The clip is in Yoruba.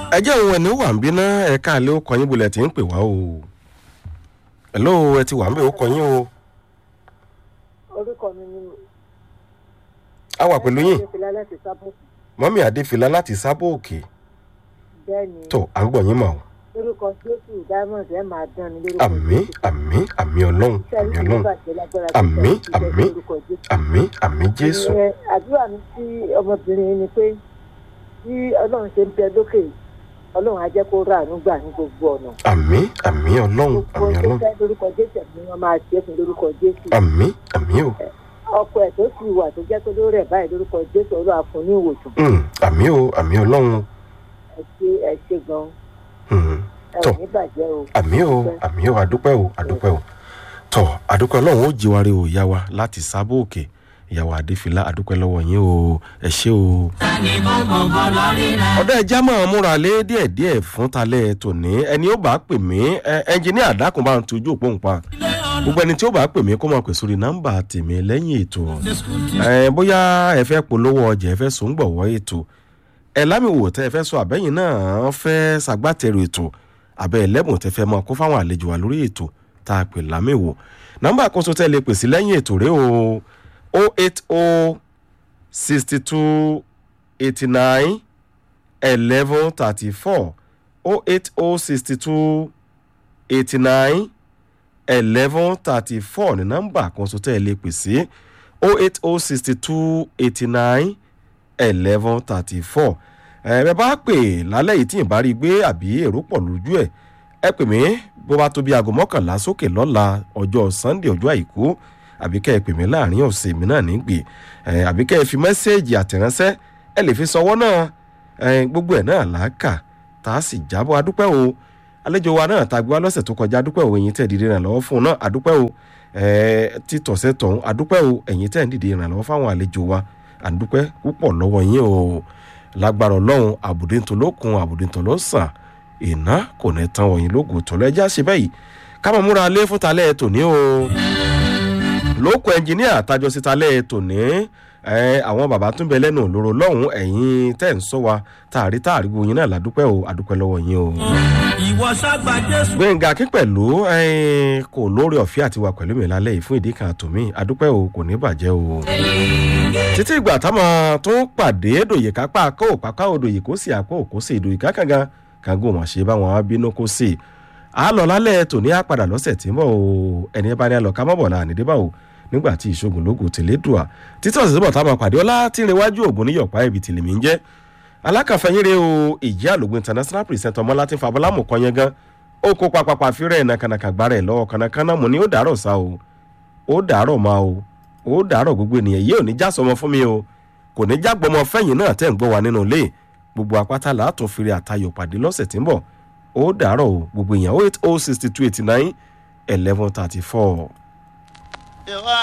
ẹ jẹ́ òun ẹni wà ń bí ná ẹ̀ka àlẹ́ ó kọyín bolẹ̀ tí ń pè wá o hello ẹ ti wà ń bẹ̀ ó kọyín o orúkọ mi ni a wà pẹ̀lú yín Adéfìlá láti sábò mọ́mí adéfìlà láti sábò òkè bẹ́ẹ̀ ni tó à ń gbọ̀ yín mà o lórúkọ jésù diamond ẹ máa dán ni lórúkọ àmì àmì àmì ọlọ́run àmì ọlọ́run Àmín, àmín, àmì àmì jésù Ìyẹn àdúrà mi sí ọmọbìnrin yìí ni pé bí ọlọ́run ṣe ń bẹ lókè ọlọ́run á jẹ́ kó rà àánú gbà ní gbogbo ọ̀nà àmì àmì ọlọ́run gbogbo àmì tó ọlọ́run fẹ́ lórúkọ jésù ni wọ́n máa ṣe é fún lórúkọ jésù àmì àmì o ọkọ ẹ̀ tó sì wà tó jẹ́ pé lórí ẹ̀ báyìí lórúkọ jésù ọlọ́run á fún ní ìwòsàn Mm, àmì o àmì ọlọ́run ẹ ṣe ẹ ṣe gan Mm, ẹ ò Tọ́. ní bàjẹ́ o àmì o àmì o àdúpẹ́ o àdúpẹ́ o tọ́ àdúpẹ́ ọlọ́run ó jí wa rí o ìyá wa láti sábò òkè ìyàwó adéfìlà àdúpẹ́ lọ́wọ́ yín o ẹ ṣé o. ọ̀dọ́ ẹja máa múra lé díẹ̀díẹ̀ fún talẹ̀ tòní ẹni ó bá pè mí ẹ, ẹnjìníà dákun bá ń tojú òpó ń pa gbogbo ẹni tí ó bá pè mí kó máa pè sórí nọ́mbà tèmi lẹ́yìn ètò ẹ, bóyá ẹ fẹ́ polówó ọjà ẹ fẹ́ sòǹgbọ̀wọ́ ètò ẹ lámìwò tẹ́ ẹ fẹ́ sọ àbẹ́yìn náà fẹ́ ṣàgbátẹrù ètò àbẹ́ ẹlẹ́bùn tẹ́ fẹ́ mọ kó fáwọn àlejò wa lórí ètò tá a pè lámìwò nọ́mbà àkóso tẹ́ lè pè sí lẹ́yìn ètò rẹ o o eight o sixty two eighty nine eleven thirty four o eight o sixty two eighty nine eleven thirty four ní nọ́mbà àkóso tẹ́ lè pè sí o eight o sixty two eighty nine eleven thirty four ẹ bá pè lálẹ́ yìí tí ì bá rí i gbé àbí èrò pọ̀ lójú ẹ̀ ẹ pè mí bó bá tó bí aago mọ́kànlá sókè lọ́la ọjọ́ sunday ọjọ́ àìkú àbí kẹ́ ẹ pè mí láàrin ọ̀sẹ̀ mi náà nígbè ẹ àbí kẹ́ ẹ fi mẹ́sẹ́ẹ̀jì àtẹ̀ránṣẹ́ ẹ lè fi sọwọ́ náà ẹ gbogbo ẹ̀ náà là á kà tá a sì jábọ̀ adúpẹ́ o àlejò wa náà tá a gbé wá lọ́sẹ̀ tó kọjá adúpẹ́ o ẹ̀yin tẹ̀ dìde ìrànlọ́wọ́ fún un náà adúpẹ́ o ẹ títọ̀sẹ̀ tọ̀hún adúpẹ́ o ẹ̀yin tẹ̀ dìde ìrànlọ́wọ́ fáwọn àlejò wa àdúpẹ́ púpọ̀ lọ́wọ́ yín o lágbára ọlọ́run àbùdíntolókun àbùdíntolósàn iná kò ní tán wọ̀nyí lógo tọ́lọ́ ẹjẹ́ àṣẹ báyìí ká máa múra lé fún talẹ́ tòní o lóko ẹnjìníà tájọ sí talẹ́ tòní ẹ àwọn bàbá tún bẹ lẹ́nu òlóró lọ́hùn ẹ̀yìn tẹ̀ ń sọ wa tààrí tààrí gbogbo yín náà ládùúpẹ́ o àdúpẹ́ lọ́wọ́ yín o. ìwọ ṣàgbà jésù. gbẹ̀ngà kí pẹ̀lú kò lórí ọ̀fẹ́ àti wà pẹ̀lú mi lálẹ́ yìí fún ìdí kan àtòmí àdúpẹ́ o kò ní bàjẹ́ o. títí ìgbà táwọn tó ń pàdé dòye kápá kó pápá odòye kó sì àpò kó sì ìdòye kákàngán kàngó wọn ṣe báwọn á bínú kó sì. a lọ lálẹ́ tòní á padà lọ́sẹ̀ tí ń bọ̀ o ẹni bá ní alọ ká mọ̀ bọ̀ là nídìí bá o nígbà tí ìṣògùn lógo tèlé dùà títí ọ̀sẹ̀ bọ̀ táwọn pàdé ọlá tí ń rewájú ògùn níyọ̀pá ibi tìlẹ̀mí ń jẹ́ alákàfẹ́yìnrè o ìjẹ́ àlògùn international present ọmọ láti fàbọ́lámù kan yẹn gan ó kó papapa fírẹ̀ nàkànàkà gbára ẹ̀ lọ́wọ́ kànákànná mo ní ó dàárọ̀ sá o ó dàárọ̀ máa o ó dàárọ̀ gbogbo ènìyàn yìí ò ní já sọmọ fún mi o kò ní já gbọmọ fẹ́yìn náà tẹ̀ ń gbọ́ wa nínú ilé gbogbo apáta làátún fèrè àtayọ̀ pàdé lọ́sẹ̀ tí ń bọ̀ ó dàárọ̀ o gbogbo èèyàn oh eight oh sixty two eighty nine eleven thirty four.